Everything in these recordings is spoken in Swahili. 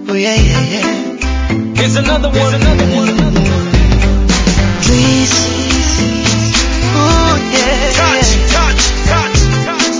Oh yeah, yeah, yeah. Here's another one. Another one. Another one. Please. Oh yeah. Touch, touch, touch, touch.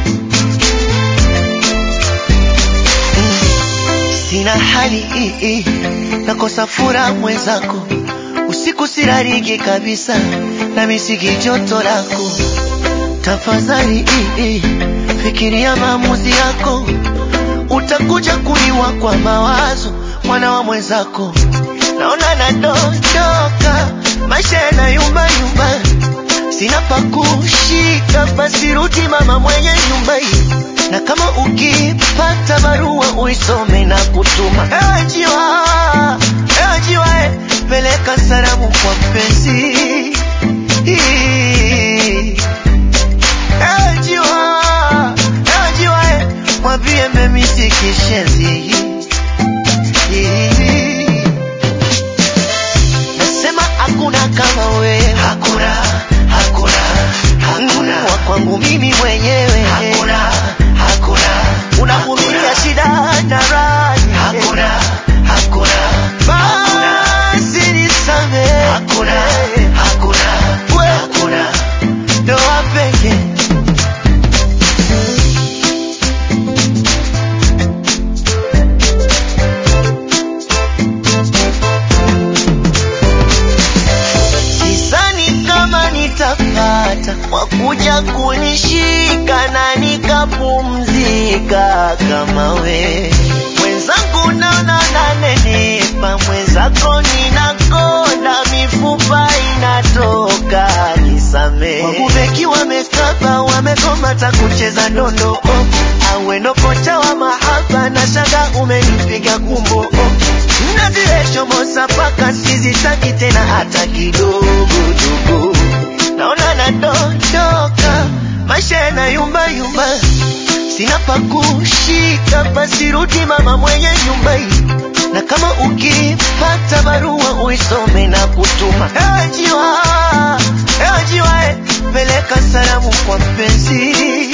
Sina hali hii hii, nakosa furaha mwenzako, usiku sirariki kabisa, na misiki joto lako. Tafadhali hii hii, fikiria maamuzi yako, utakuja kuliwa kwa mawazo, mwana wa mwenzako. Naona nadondoka, maisha yanayumba yumba, sina pa kushika, basi rudi mama mwenye nyumba hii na kama ukipata barua uisome na kutuma. Ewe jiwa, ewe jiwa, eh, peleka salamu kwa mpenzi. Ewe jiwa, ewe jiwa, eh, mwambie memisi kishenzi. Nasema hakuna kama wewe, hakuna, hakuna, hakuna wa kwangu mimi mwenyewe, hakuna, hakuna, unavumilia shida na raha, hakuna, hakuna, basi nisamehe, hakuna, hakuna, hakuna, ndoa pekee Sidhani kama nitapata wakuja kunishika na nikapumzika kama we mwenzangu, naona nanenepa, mwenzako ninakonda, mifupa inatoka, nisamee. Wabubeki wamekaba, wamegoma ta kucheza ndondo oh. Awendo kocha wa mahaba na shanga umenipiga kumbo oh. Nazireshomosa paka sizitaki tena hata kidogo dogo, naona nadondoka, maisha yanayumba yumba, sina pa kushika, basi rudi mama mwenye nyumba hii, na kama ukipata barua uisome na kutuma. Ewe jiwa, ewe jiwa, eh, peleka salamu kwa mpenzi